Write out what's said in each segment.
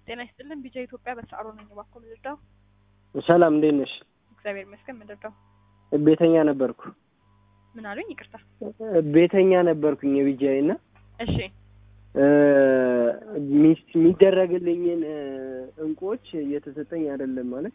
ጤና ይስጥልን ቢጃ ኢትዮጵያ በሰዓሩ ነኝ። እባክዎ ምንድነው? ሰላም እንዴት ነሽ? እግዚአብሔር ይመስገን። ምንድነው? ቤተኛ ነበርኩ። ምን አሉኝ? ይቅርታ። ቤተኛ ነበርኩኝ የቢጃይ እና እሺ ሚስ- የሚደረግልኝን እንቁዎች እየተሰጠኝ አይደለም ማለት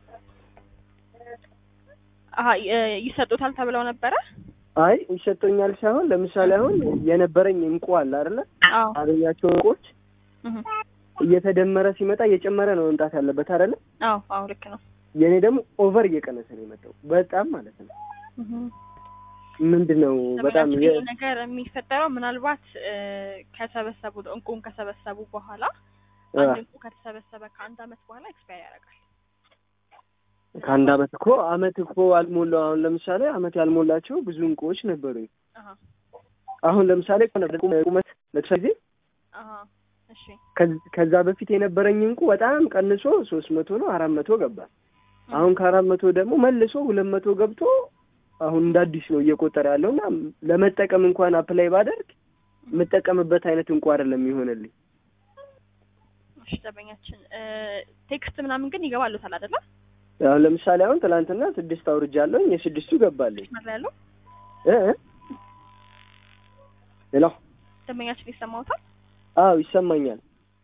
አሀ ይ- ይሰጡታል ተብለው ነበረ? አይ ይሰጠኛል ሳይሆን ለምሳሌ አሁን የነበረኝ እንቁ አለ አይደለ አዎ አገኛቸው እንቁዎች እህ። እየተደመረ ሲመጣ እየጨመረ ነው መምጣት ያለበት አይደለ አዎ አዎ ልክ ነው። የእኔ ደግሞ ኦቨር እየቀነሰ ነው የመጣው በጣም ማለት ነው እህ። ምንድን ነው በጣም በጣም የ- ነገር የሚፈጠረው ምናልባት እ፣ ከሰበሰቡ እንቁን ከሰበሰቡ በኋላ አ፣ አንድ እንቁ ከተሰበሰበ ከአንድ አመት በኋላ ኤክስፓየር ያደርጋል። ከአንድ አመት እኮ አመት እኮ አልሞላው አሁን ለምሳሌ አመት ያልሞላቸው ብዙ እንቁዎች ነበሩኝ አሀ አሁን ለምሳሌ ቁመት ለብሳ ጊዜ አሀ እሺ ከዝ- ከዛ በፊት የነበረኝ እንቁ በጣም ቀንሶ ሶስት መቶ ነው አራት መቶ ገባ አሁን ከአራት መቶ ደግሞ መልሶ ሁለት መቶ ገብቶ አሁን እንደ አዲስ ነው እየቆጠረ ያለው እና ለመጠቀም እንኳን አፕላይ ባደርግ የምጠቀምበት አይነት እንቁ አይደለም ይሆንልኝ እሺ ደንበኛችን እ፣ ቴክስት ምናምን ግን ይገባሉታል አይደለ? አሁን ለምሳሌ አሁን ትናንትና ስድስት አውርጃለሁ የስድስቱ ገባልኝ መስመር ላይ ያለው እ እ ሄሎ ደንበኛችን ይሰማውታል? አዎ ይሰማኛል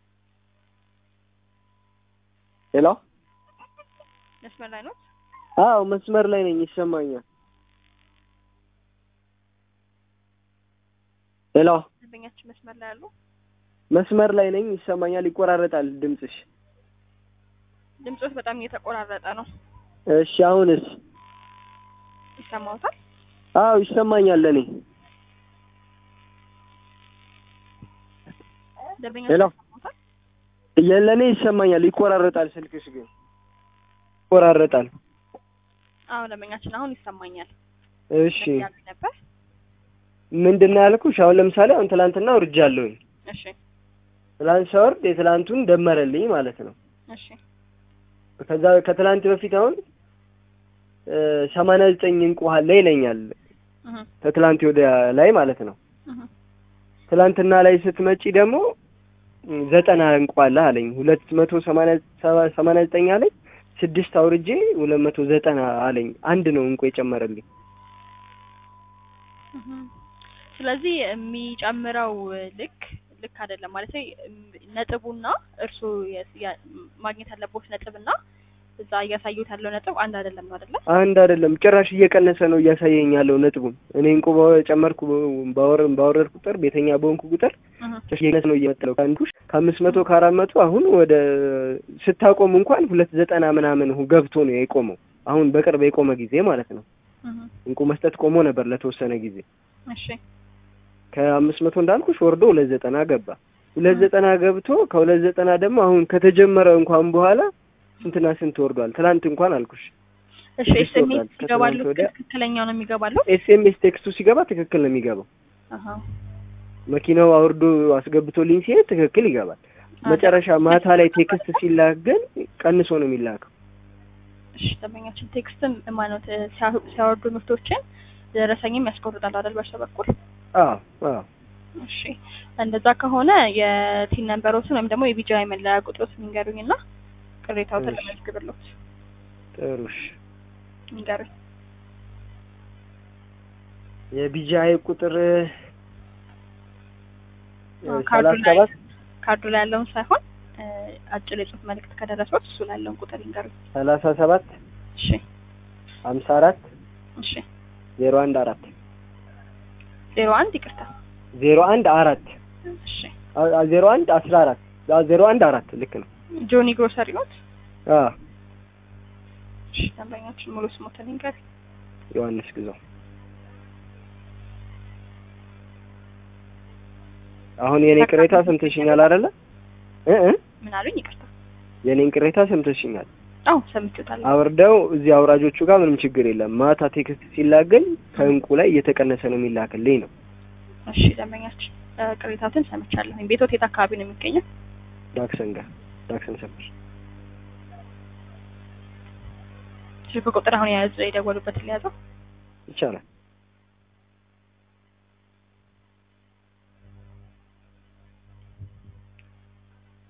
ሄሎ መስመር ላይ ነው። አዎ መስመር ላይ ነኝ ይሰማኛል ሄሎ ደንበኛችን መስመር ላይ ያለው መስመር ላይ ነኝ ይሰማኛል ይቆራረጣል ድምፅሽ ድምጾት በጣም እየተቆራረጠ ነው። እሺ አሁንስ ይሰማውታል? አዎ ይሰማኛል ለእኔ ደንበኛችን ሄሎ። ይሰማውታል? ለእኔ ይሰማኛል ይቆራረጣል ስልክሽ ግን ይቆራረጣል አዎ ደንበኛችን አሁን ይሰማኛል። እሺ ያሉ ነበር። ምንድን ነው ያልኩሽ አሁን ለምሳሌ አሁን ትላንትና ውርጃለሁኝ እሺ ትላንት ሳወርድ የትላንቱን ደመረልኝ ማለት ነው እሺ ከዛ ከትላንት በፊት አሁን ሰማንያ ዘጠኝ እንቁ አለ ይለኛል እህ ከትላንት ወዲያ ላይ ማለት ነው እህ ትላንትና ላይ ስትመጪ ደግሞ ም፣ ዘጠና እንቁ አለ አለኝ ሁለት መቶ ሰማንያ ሰባ- ሰማንያ ዘጠኝ አለኝ ስድስት አውርጄ ሁለት መቶ ዘጠና አለኝ አንድ ነው እንቁ የጨመረልኝ እህ ስለዚህ የሚጨምረው ልክ ልክ አይደለም ማለት ነጥቡና እርሱ የስ- ያ- ማግኘት ያለበት ነጥብና እዛ እያሳዩት ያለው ነጥብ አንድ አይደለም ነው አይደለ? አንድ አይደለም ጭራሽ እየቀነሰ ነው እያሳየኝ ያለው ነጥቡን እኔ እንቁ በጨመርኩ ባወር ባወረድ ቁጥር ቤተኛ በሆንኩ ቁጥር እህ ጭራሽ እየቀነሰ ነው እየመጣው ከአንዱ ከአምስት መቶ ከአራት መቶ አሁን ወደ ስታቆም እንኳን ሁለት ዘጠና ምናምን ሁ- ገብቶ ነው የቆመው አሁን በቅርብ የቆመ ጊዜ ማለት ነው እህ እንቁ መስጠት ቆሞ ነበር ለተወሰነ ጊዜ እሺ ከአምስት መቶ እንዳልኩሽ ወርዶ ሁለት ዘጠና ገባ ሁለት ዘጠና ገብቶ ከሁለት ዘጠና ደግሞ አሁን ከተጀመረ እንኳን በኋላ ስንትና ስንት ወርዷል ትላንት እንኳን አልኩሽ እሺ ስድስት ኤስኤምኤስ ወርዷል። ይገባሉ ከትናንት ወዲያ- ትክክለኛው ነው የሚገባሉ? ኤስኤምኤስ ቴክስቱ ሲገባ ትክክል ነው የሚገባው አሃ መኪናው አውርዶ አስገብቶልኝ ሲሄድ ትክክል ይገባል መጨረሻ ማታ ላይ ቴክስት ሲላክ ግን ቀንሶ ነው የሚላከው እሺ ደንበኛችን ቴክስትም ማለት ሲያወርዱ ምርቶችን ደረሰኝም ያስቆርጣል አይደል በእርሶ በኩል? አዎ አዎ እሺ እንደዛ ከሆነ የቲን ነንበሮትን ወይም ደግሞ የቢጂአይ መለያ ቁጥሮትን ንገሩኝ እና ቅሬታዎትን እሺ። ለመዝግብሎት ጥሩሽ ንገሩኝ። የቢጂአይ ቁጥር አዎ፣ ካርዱ ሰላሳ ላይ ሰባት ካርዱ ላይ ያለውን ሳይሆን እ፣ አጭር የጽሁፍ መልእክት ከደረሰዎት እሱ ላይ ያለውን ቁጥር ይንገሩኝ። ሰላሳ ሰባት እሺ ሀምሳ አራት እሺ ዜሮ አንድ አራት ዜሮ አንድ ይቅርታ። ዜሮ አንድ አራት እሺ አ- አ- ዜሮ አንድ አስራ አራት አ- ዜሮ አንድ አራት ልክ ነው ጆኒ ግሮሰሪ ኖት? አዎ እሺ ደንበኛችን ሙሉ ስሞትን ይንገሩኝ። ዮሐንስ ግዛው አሁን የኔ ቅሬታ ሰምተሽኛል አይደለ እ እ ምን አሉኝ? ይቅርታ። የኔን ቅሬታ ሰምተሽኛል አዎ ሰምቼዎታለሁ። አውርደው እዚህ አውራጆቹ ጋር ምንም ችግር የለም ማታ ቴክስት ሲላገኝ ከእንቁ ላይ እየተቀነሰ ነው የሚላክልኝ ነው እሺ ደንበኛችን እ፣ ቅሬታዎትን ሰምቻለሁ። ቤቶት የት አካባቢ ነው የሚገኘው? ዳክሰን ጋር ዳክሰን ሰፈር ስልክ ቁጥር አሁን የያዙ የደወሉበት ሊያዘው ይቻላል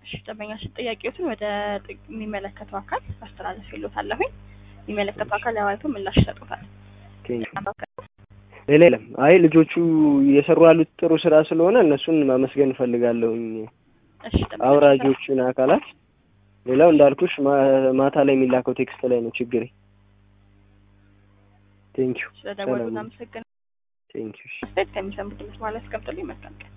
እሺ ደንበኛችን ጥያቄዎትን ወደ ጥ- የሚመለከተው አካል አስተላለፍ ይሎታለሁኝ። የሚመለከተው አካል ያዋይቶ ምላሽ ይሰጡታል። ቴንኪው። ሌላ የለም። አይ ልጆቹ እየሰሩ ያሉት ጥሩ ስራ ስለሆነ እነሱን ማመስገን እፈልጋለሁኝ፣ እሺ ደንበኛችን አውራጆቹን አካላት። ሌላው እንዳልኩሽ ማ- ማታ ላይ የሚላከው ቴክስት ላይ ነው ችግሬ። ቴንኪው ስለደወሉ ሰላም። እናመሰግናለን። ቴንኪው። አስተያየት ከሚሰሙት ድምጽ ማለት ያስቀምጡልኝ። መልካም ቀን።